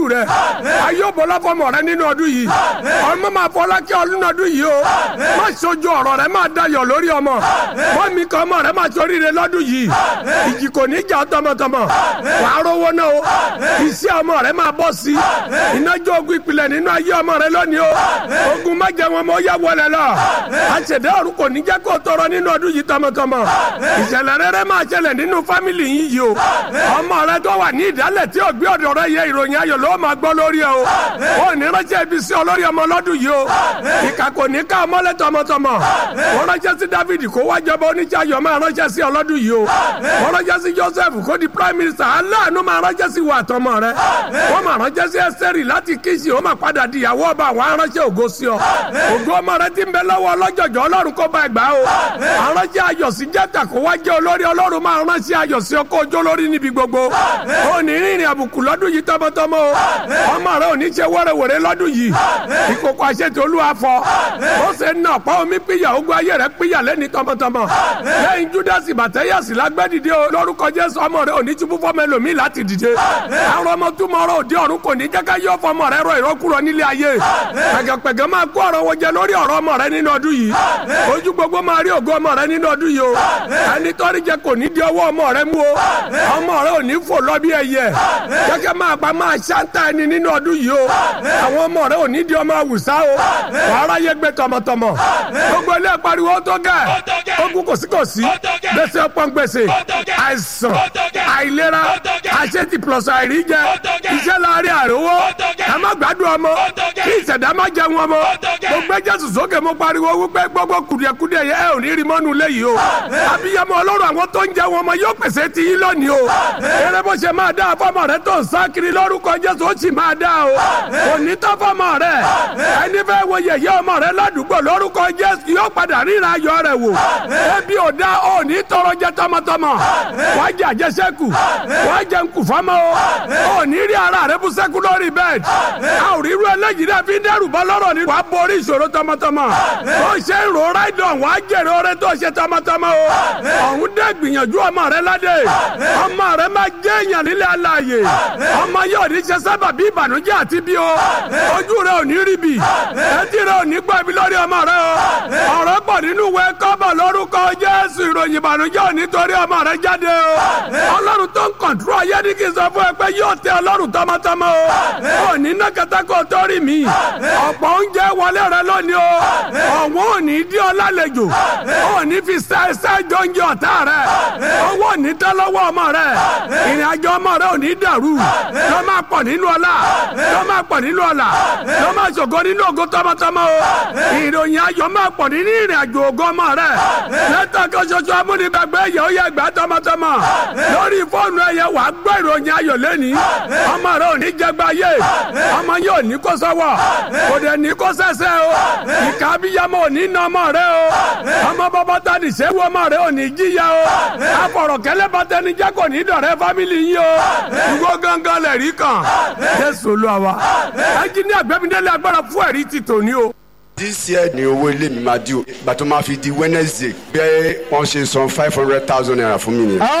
rẹ ayé bọlá fọmọ rẹ nínú ọdún yìí ọmọ máa fọlá kí ọdún ọdún yìí o má sojú ọ̀rọ̀ rẹ máa dayọ̀ lórí ọmọ mọ́mí kan ọmọ rẹ máa sórí rẹ lọ́dún yìí ìjì kò ní jà tọmọtọmọ wàá rówó náà o iṣẹ́ ọmọ rẹ máa bọ́ sí ìnájọ́ ogun ìpìlẹ̀ nínú ayé ọmọ rẹ lónìí o ogun má jẹ wọn mọ yá wọlé lọ àṣẹdẹ ọ̀run kò ní jẹ́ kó tọrọ nínú ọdún yìí tọmọtọmọ ìṣẹ̀lẹ̀ rere máa ṣẹlẹ̀ nínú fámìlì yìí yìí o ọmọ rẹ tó wà ní ìdálẹ̀ tí ò gbé ọ̀dọ̀ rẹ yẹ ìròyìn ayọ̀ ló máa gbọ́ lórí ẹ o ó ní ránṣẹ́ ibi sí olórí ọmọ lọ́dún yìí o ìkà kò ní ká ọmọlẹ́ tọmọtọmọ wọ́n ránṣẹ́ sí David kó wájọba oníṣàyọ̀ máa ránṣẹ́ sí ọlọ́dún yìí o wọ́n ránṣẹ́ sí Joseph kó di prime minister aláàánú máa ránṣẹ́ sí wa àtọmọ rẹ wọ́n máa ránṣẹ́ sí Ẹ́sítérì láti kíṣì ó máa padà di ìyàwó ọba àwọn aránṣẹ́ ògo sí ọ ògo ọmọ rẹ ti ń bẹ lọ́wọ́ ọlọ́jọ̀jọ̀ Ọlọ́run kó bá ẹ gbà o aránṣẹ́ ayọ̀ sí jẹ́ta kó wá jẹ́ olórí Ọlọ́run máa ránṣẹ́ ayọ̀ sí ọkọ̀ ọjọ́ lórí níbi gbogbo ó ní rìnrìn àbùkù lọ́dún yìí tọmọtọmọ o ọmọ rẹ ò ní ṣe wẹ́rẹ́wẹ́rẹ́ lọ́dún yìí ìkókó àṣetì olúwa fọ ó ṣe ń nà ọ̀pá omi píyà ogun ayé rẹ píyà lẹ́ni tọmọtọmọ lẹ́yìn júdásì bàtẹ́yàsì lágbẹ́dìde o lórúkọ jésù ọmọ rẹ ò ní túbú fọmọ ẹlòmíì láti dìde àwọn ọmọ túmọ̀ ọ̀rọ̀ òde ọ̀run kò ní jẹ́ ká yọ fọmọ rẹ rọ ìrọ́kúrọ nílé ayé pẹ̀gẹ̀pẹ̀gẹ̀ máa kó ọ̀rọ̀ wọn jẹ lórí ọ̀rọ̀ ọmọ rẹ nínú ọdún yìí ojú gbogbo máa rí ògo ọmọ rẹ nínú ọdún yìí o ẹni tọ́rí jẹ kò ní di ọwọ́ ọmọ rẹ mú o ọmọ rẹ ò ní fò lọ bí ẹyẹ kẹ́kẹ́ máa pa máa ṣáńtà ẹni nínú ọdún yìí o àwọn ọmọ rẹ ò ní di ọmọ àwùsá o wàhálà yẹ gbé tọmọtọmọ gbogbo ilé pariwo tó gẹ ogun kòsíkòsí gbèsè ọpọ́n gbèsè àìsàn àìlera àṣetì plus àìríjẹ iṣẹ́ láàrin àrówó ẹ má gbádùn ọmọ kí ìṣẹ̀dá má jẹun ọmọ mo gbé jésù sókè mo pariwo wípé gbogbo kùdìẹ̀kùdìẹ̀ yẹ ẹ ò ní rí mọ́nu léyìí o abiyamọ ọlọ́run àwọn tó ń jẹun ọmọ yóò pèsè ti yín lónìí o eré bó ṣe máa dá fọmọ rẹ tó ń sá kiri lórúkọ jésù ó sì máa dá o kò ní tọ́ fọmọ rẹ ẹni fẹ́ wo yẹ̀yẹ́ ọmọ rẹ ládùúgbò lórúkọ jésù yóò padà ríra ayọ̀ rẹ wò ebi ò dá ò ní tọrọ jẹ tọmọtọmọ wàá jẹ àjẹsẹ́kù wàá jẹ nkù fọmọ o ò ní rí ara rẹ bú sẹ́kù lórí bẹ́ẹ̀dì a ò rí irú eléyìí náà fi ń dẹ́rù bọ́ lọ́rọ̀ ni wàá borí ìṣòro tọmọtọmọ ó ṣe ń ro ráìdọ̀ wàá jèrè oore tó ṣe tọmọtọmọ o ọ̀hún dẹ́ gbìyànjú ọmọ rẹ ládé ọmọ rẹ máa jẹ́ èèyàn nílẹ̀ aláàyè ọmọ yóò ní ṣe sábà bí ìbànújẹ́ àti bí o ojú rẹ ò ní rí bi etí rẹ ò ní gbọ́ ibi lórí ọmọ rẹ o ọ̀rọ̀ pọ̀ nínú ìwé kọ́bọ̀ lórúkọ Jésù ìròyìn ìbànújẹ́ ò ní torí ọmọ rẹ jáde o ọlọ́run tó ń kọ̀ǹtúrọ̀ ayé ní kí n sọ fún ẹ pé yóò tẹ ọlọ́run tọmọtọmọ o ò ní ná kẹtàkọ torí mi ọ̀pọ̀ oúnjẹ wọlé rẹ lónìí o ọ̀wọ́n ò ní dí ọ lálejò ò ní fi ṣáṣá jọ oúnjẹ ọ̀tá rẹ owó ò ní tẹ́ lọ́wọ́ ọmọ rẹ ìrìn àjò ọmọ rẹ ò ní dàrú ló máa pọ̀ nínú ọlá ló máa pọ̀ nínú ọlá ló máa ṣògo nínú ògo tọmọtọmọ o ìròyìn ayọ̀ máa pọ̀ nínú ìrìn àjò ògo ọmọ rẹ lẹ́tọ̀ kan ṣoṣo amúnigbàgbé ẹ̀yẹ ó yẹ gbà tọmọtọmọ lórí fóònù ẹ̀yẹ wàá gbọ́ ìròyìn ayọ̀ lẹ́ni ọmọ rẹ ò ní jẹgba yé ọmọ yóò ní kó sọ́wọ́ kò dẹ̀ ní kó sẹ́sẹ́ o ìka abiyamọ ò ní nà ọmọ rẹ o ọmọ bàbá ta ní sẹ́wọ́ ọmọ rẹ ò ní jíya o afọ̀rọ̀kẹ́lẹ́ bàtẹ́nijẹ́ kò ní dọ̀rẹ́ fámìlì yín o ìwọ gángan lẹ̀ rí kan jésù olúwa wa ẹnjìní àgbẹ̀mídélé agbára fún ẹ̀rí ti tòní o this year ni owó ilé mi máa di o ìgbà tó máa fi di wednesday bẹ́ẹ̀ wọ́n ṣe san five hundred thousand naira fún mi nìyẹn.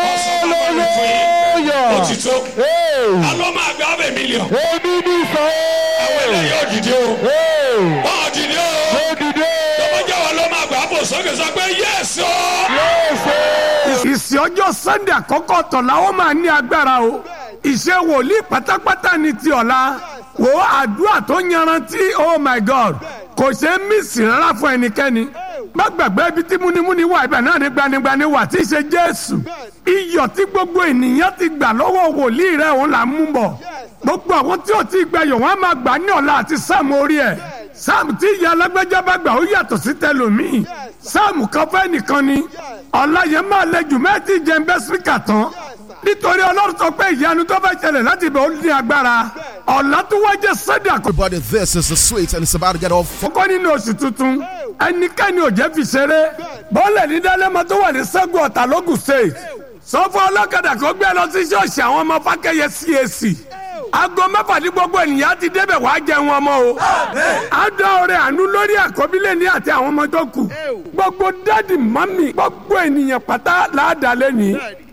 hallelujah. ó ti tó Hey. alo máa gba ọbẹ̀ mílíọ̀n èmi ní sọ. àwọn eléyìí ò dìde o Hey. wọn ò dìde o mo dìde. tọ́mọjọ́ wa ló máa gbà á bò sókè sọ pé yẹ́sì o. Yéèsè. ìsìn ọjọ́ sunday àkọ́kọ́ tọ̀la ó máa ní agbára o ìṣe wòlíì pátápátá ni ti ọ̀la wò ó àdúrà tó yanrantí oh my god kò ṣe é mísì rárá fún ẹnikẹ́ni má gbàgbé ibi tí múnimúni wà ibẹ̀ náà ní gbanigbani wà tí í ṣe jésù iyọ̀ tí gbogbo ènìyàn ti gbà lọ́wọ́ wòlíì rẹ̀ òun là ń mú bọ̀ gbogbo àwọn tí ò tí ì gbẹ̀yọ̀ wọ́n á máa gbà ní ọ̀la àti sáàmù orí ẹ̀ sáàmù tí ìyá alágbèjà bá gbà ó yàtọ̀ sí tẹlòmíì sáàmù kan fẹ́ nìkan ni ọ̀la yẹn máa lẹ jù mẹ́tì jẹ́ ń bẹ́ síkà tán nítorí ọlọ́run sọ pé ìyanu tó fẹ́ ṣẹlẹ̀ láti bẹ̀ ó ní agbára ọ̀la tó wá jẹ́ sẹ́dà kò Everybody, this is the sweet and it's about to get off. kọ́kọ́ nínú oṣù tuntun ẹnikẹ́ni ò jẹ́ fi ṣeré bọ́ọ̀lẹ̀ ní dálẹ́mọ tó wà ní sẹ́gun ọ̀tà lógùn state sọ fún ọlọ́kadà kó gbé lọ sí ṣọ́ọ̀ṣì àwọn ọmọ fákẹ́yẹ CAC aago mẹ́fà ní gbogbo ènìyàn ti débẹ̀ wàá jẹun ọmọ o á dá ọrẹ àánú lórí àkọ́bílẹ̀ ní àti àwọn ọmọ tó kù gbogbo dádì mọ́mì gbogbo ènìyàn pátá láàdá lẹ́nìí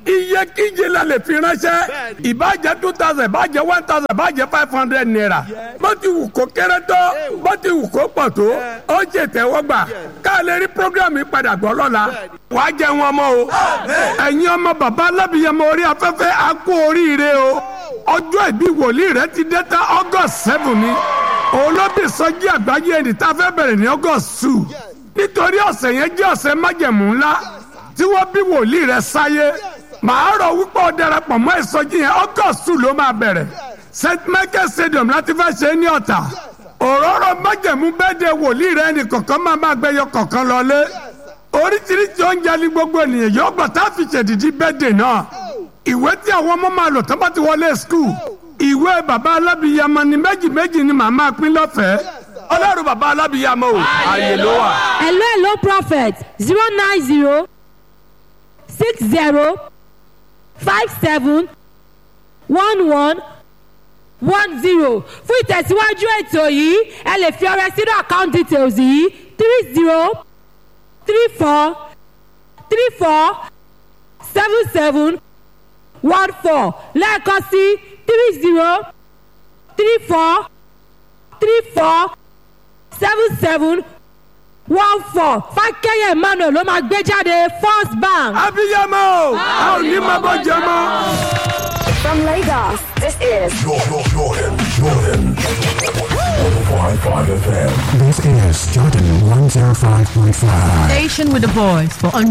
iye kíje la lè fi ránṣẹ́ ìbàjẹ́ two thousand ìbàjẹ́ one thousand ìbàjẹ́ five hundred naira bó ti wù kó kéré tó bó ti wù kó pọ̀ tó ó ṣe tẹ́wọ́gbà ká lè rí programme padà gbọ́ lọ́la wàá jẹ wọn mọ́ o ẹ̀yin ọmọ bàbá alábìyẹmọ orí afẹ́fẹ́ á kú oríire o ọjọ́ ìbí wòlíì rẹ ti dé tá august seven ni olóbì sọjí àgbáyé ẹni tá a fẹ́ bẹ̀rẹ̀ ní august two nítorí ọ̀sẹ̀ yẹn jẹ́ ọ̀sẹ̀ májẹ̀mú ńlá tí wọ́n bí wòlíì rẹ sáyé màá rọ̀ wípé ó darapọ̀ mọ́ ìsọjí yẹn august two ló máa bẹ̀rẹ̀ st michael stadium láti fẹ́ ṣe é ní ọ̀tà òróró májẹ̀mú bẹ́ẹ̀dẹ̀ wòlíì rẹ ní kọ̀ọ̀kan máa máa gbẹyọ kọ̀ọ̀kan lọlé oríṣiríṣi oúnjẹ ní gbogbo ènìyàn yóò gbọ́ tá a fi ṣèdìdí bẹ́ẹ̀dẹ̀ náà ìwé tí àwọn ọmọ máa lò tó bá ti wọlé skul ìwé bàbá alábìyamọ ni méjì méjì ni màá máa pín lọ́fẹ̀ẹ́ ọlọ́run bàbá alábìyamọ o ààyè ló wà. hello hello prophet zero nine zero six zero five seven one one one zero fún ìtẹ̀síwájú ètò yìí ẹ lè fi ọrẹ sínú account details yìí three zero three four three four seven seven one four lẹ́ẹ̀kan sí three zero three four three four seven seven one four fákẹ́yẹ̀ emmanuel ló máa gbé jáde first bank. abiyamọ o a ò ní máa bọ́ jẹ mọ́. From Lagos, this is Jordan, Jordan, Jordan. 105.5 FM. This is Jordan 105.5. Station with a voice for